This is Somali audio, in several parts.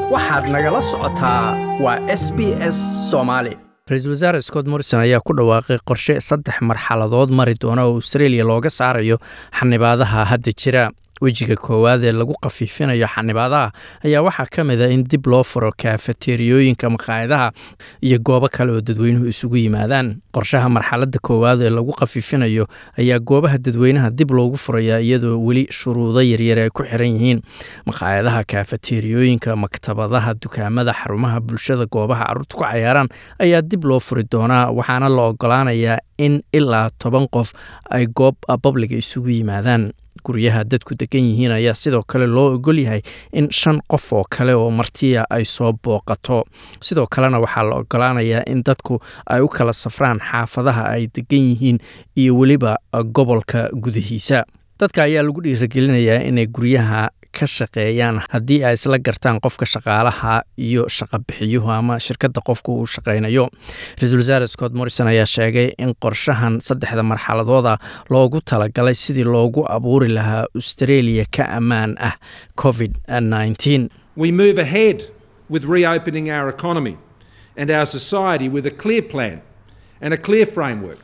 waxaad nagala socotaa waa s b s soomaali ra-iisul wasaare scott morrison ayaa ku dhawaaqay qorshe saddex marxaladood mari doona oo australia looga saarayo xanibaadaha hadda jira wejiga koowaad ee lagu khafiifinayo xanibaadaha ayaa waxaa ka mid a in dib loo furo kaafateeriyooyinka maqaayadaha iyo goobo kale oo dadweynuhu isugu yimaadaan qorshaha marxaladda koowaad ee lagu khafiifinayo ayaa goobaha dadweynaha dib loogu furayaa iyadoo weli shuruudo yaryar ay ku xiran yihiin maqaayadaha kaafateeriyooyinka maktabadaha dukaamada xarumaha bulshada goobaha carruurta ku cayaaraan ayaa dib loo furi doonaa waxaana la ogolaanayaa in ilaa toban qof ay goob babliga isugu yimaadaan guryaha dadku degan yihiin ayaa sidoo kale loo ogol yahay in shan qof oo kale oo martiya ay soo booqato sidoo kalena waxaa la ogolaanayaa in dadku ay u kala safraan xaafadaha ay degan yihiin iyo weliba gobolka gudihiisa dadka ayaa lagu dhiiragelinayaa inay guryaha ka shaqeeyaan haddii ay isla gartaan qofka shaqaalaha iyo shaqabixiyuhu ama shirkadda qofku uu shaqaynayo ra-iisul wasaare scott morrison ayaa sheegay in qorshahan saddexda marxaladooda loogu talagalay sidii loogu abuuri lahaa australia ka ammaan ah covid We move ahead with reopening our economy and our society with a clear plan and a clear framework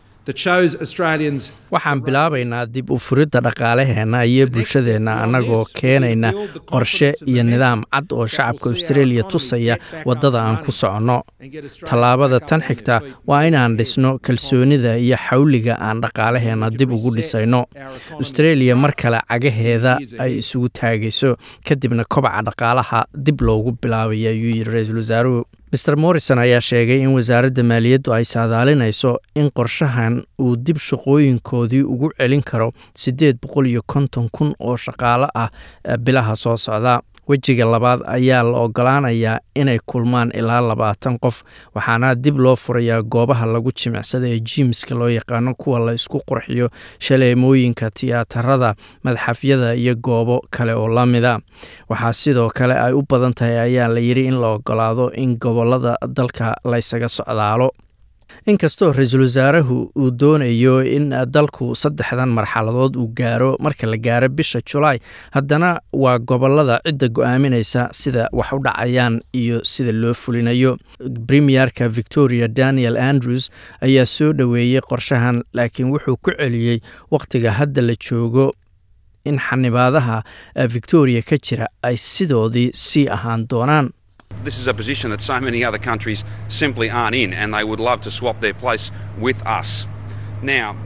waxaan bilaabaynaa dib u furidda dhaqaalaheenna iyo bulshadeenna annagoo keenayna qorshe iyo nidaam cad oo shacabka australia tusaya waddada aan ku soconno tallaabada tan xigta waa inaan dhisno kalsoonida iyo xawliga aan dhaqaalaheenna dib ugu dhisayno australia mar kale cagaheeda ay isugu taagayso kadibna kobaca dhaqaalaha dib loogu bilaabaya ayuu yidhi ra-iisul wasaaruhu maer morrison ayaa sheegay in wasaaradda maaliyaddu ay saadaalinayso in qorshahan uu dib shaqooyinkoodii ugu celin karo siddeed boqol iyo konton kun oo shaqaale ah bilaha soo socda wejiga labaad ayaa la ogolaanayaa inay kulmaan ilaa labaatan qof waxaana dib loo furayaa goobaha lagu jimicsada ee jiimska loo yaqaano kuwa la isku qurxiyo shaleemooyinka tiyaatarada madxafyada iyo goobo kale oo la mida waxaa sidoo kale ay u badan tahay ayaa la yidhi in la ogolaado in gobolada dalka laysaga socdaalo inkastoo ra-iisul wasaarahu uu doonayo in dalku saddexdan marxaladood uu gaaro marka la gaaro bisha julaay haddana waa gobolada cidda go-aaminaysa sida wax u dhacayaan iyo sida loo fulinayo premierka victoria daniel andrews ayaa soo dhoweeyey qorshahan laakiin wuxuu ku celiyey wakhtiga hadda la joogo in xanibaadaha victoria ka jira ay sidoodii sii ahaan doonaan This is a position that so many other countries simply aren't in, and they would love to swap their place with us. Now,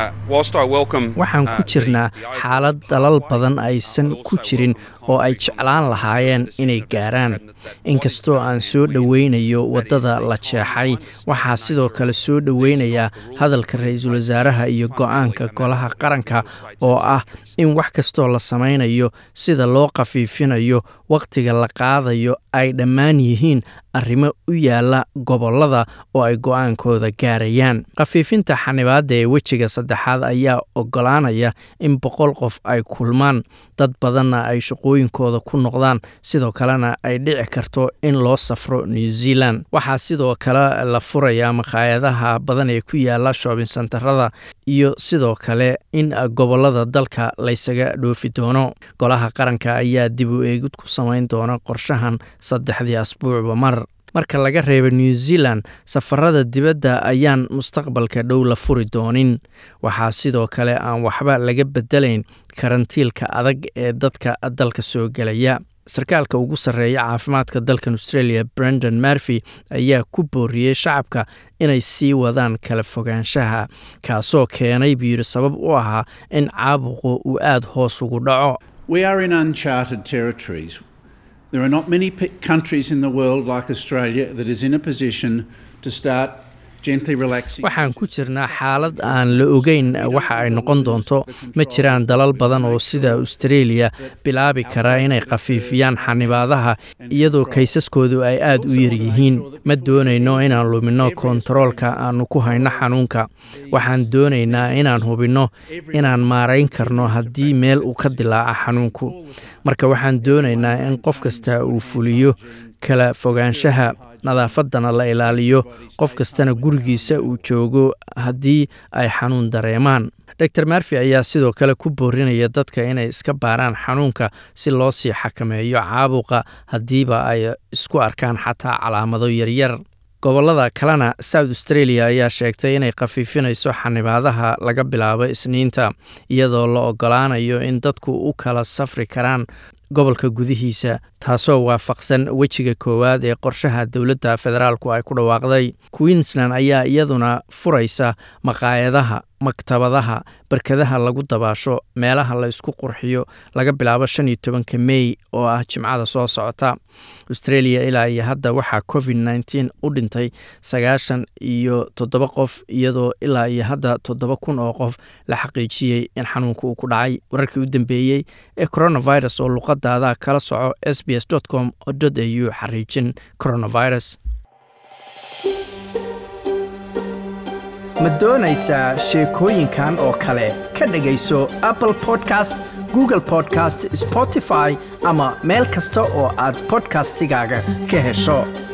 waxaan ku jirnaa xaalad dalal badan aysan ku jirin oo ay jeclaan lahaayeen inay gaaraan inkastoo aan soo dhoweynayo waddada la jeexay waxaa sidoo kale soo dhoweynayaa hadalka ra-iisul wasaaraha iyo go-aanka golaha qaranka oo ah in wax kastoo la samaynayo sida loo khafiifinayo wakhtiga la qaadayo ay dhammaan yihiin arrimo u yaala gobollada oo ay go-aankooda gaarayaan khafiifinta xanibaadda ee wejiga saddexaad ayaa ogolaanaya in boqol qof ay kulmaan dad badanna ay shaqooyinkooda ku noqdaan sidoo kalena ay dhici karto in loo safro new zealand waxaa sidoo kale la furayaa maqaayadaha badan ee ku yaala shoobin santarada iyo sidoo kale in gobollada dalka laysaga dhoofi doono golaha qaranka ayaa dib u eegid ku samayn doona qorshahan saddexdii asbuucba mar marka laga reebo new zealand safarada dibadda ayaan mustaqbalka dhow la furi doonin waxaa sidoo kale aan waxba laga bedelayn karantiilka adag ee dadka dalka soo gelaya sarkaalka ugu sarreeya caafimaadka dalkan australia brendan marfy ayaa ku booriyey shacabka inay sii wadaan kala fogaanshaha kaasoo keenay buu yidhi sabab u ahaa in caabuqu uu aada hoos ugu dhaco There are not many countries in the world like Australia that is in a position to start waxaan ku jirnaa xaalad aan la ogeyn waxa ay noqon doonto ma jiraan dalal badan oo sida australia bilaabi karaa inay khafiifiyaan xanibaadaha iyadoo kaysaskoodu ay aada u yaryihiin ma doonayno inaan luminno kontaroolka aanu ku hayno xanuunka waxaan doonaynaa inaan hubinno inaan maarayn karno haddii meel uu ka dilaaca xanuunku marka waxaan doonaynaa in qof kasta uu fuliyo kala fogaanshaha nadaafadana la ilaaliyo qof kastana gurigiisa uu joogo haddii ay xanuun dareemaan dor marfi ayaa sidoo kale ku boorinaya dadka inay iska baaraan xanuunka si loo sii xakameeyo caabuqa haddiiba ay isku arkaan xataa calaamado yaryar gobolada kalena south australia ayaa sheegtay inay khafiifinayso xanibaadaha laga bilaabo isniinta iyadoo la ogolaanayo in dadku u kala safri karaan gobolka gudihiisa taasoo waafaqsan wejiga koowaad ee qorshaha dowladda federaalku ay ku dhawaaqday queensland ayaa iyaduna furaysa maqaayadaha maktabadaha barkadaha lagu dabaasho meelaha la isku qurxiyo laga bilaabo shan iyo tobanka mey oo ah jimcada soo socota australia ilaa iyo hadda waxaa covid nneteen u dhintay sagaashan iyo toddoba qof iyadoo ilaa iyo hadda toddoba kun oo qof la xaqiijiyey in xanuunka uu ku dhacay wararkii u dambeeyey ee coronavirus oo luqadaada kala soco s b s com au xariijin coronavirus ma doonaysaa sheekooyinkan oo kale ka dhegayso apple podcast google podcast spotify ama meel kasta oo aad bodkastigaaga ka hesho